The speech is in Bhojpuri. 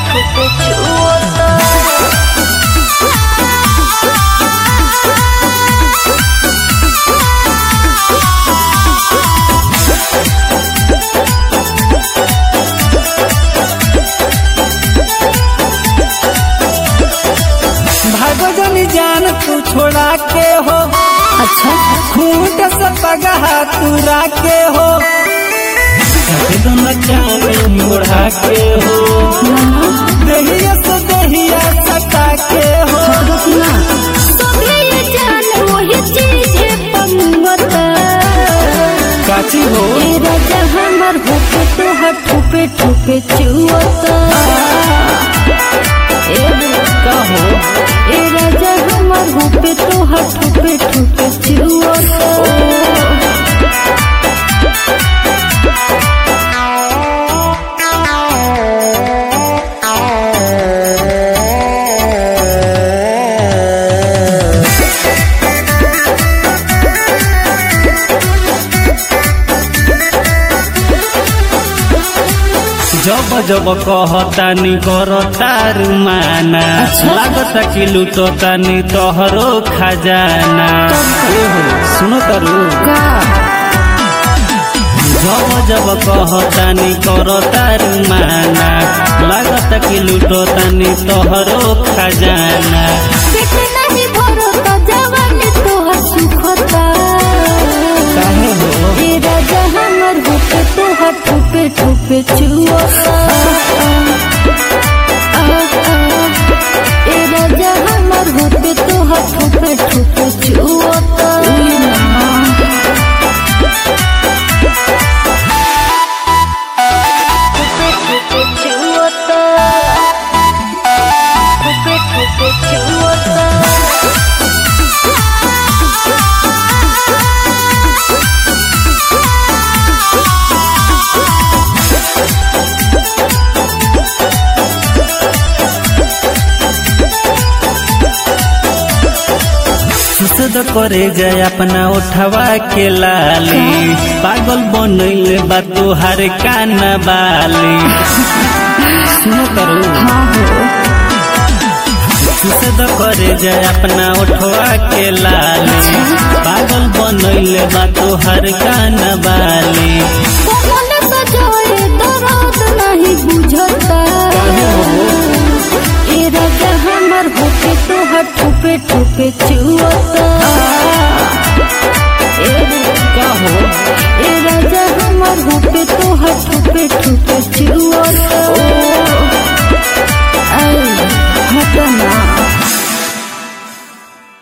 ठोके छुअता भगजनी जान तू छोड़ा के हो अच्छा खूंट से पगहा तुरा के हो एकदम जान मोड़ा के हो दहिया से दहिया सटा के हो सभे ये जान वही चीज है पंगता काची हो ए राजा हमर होके तोहर ठोपे ठोपे चुअता ए का हो ए राजा हमर होके तोहर ठोपे ठोपे चुअता जब जब कहतानी करतारू माना अच्छा। लागता कि लुटतानी तोहरो खजाना ए हो सुनो तारू का जब जब कहतानी करतारू माना लागता कि लुटतानी तोहरो खजाना पेट नहीं भरता जवानी तोहर सुखता काहे हो ए राजा हमर होके तोहर ठोपे ठोपे चुअता ए राजा हमर होके तोहर ठोपे ठोपे चुअता ठोपे ठोपे चुअता ठोपे ठोपे चुअता सुसद करे जाए अपना उठवा के लाली पागल बनैले बा तोहार काना बाली सुनो करू सुसद करे जाए अपना उठवा के लाली पागल बनैले बा तोहार काना बाली कमल सजाए दर्द नहीं बुझता ए राजा हमर होके तोहर ठोपे ठोपे चुअता ए का हो ए राजा हमर होके तोहर ठोपे ठोपे चुअता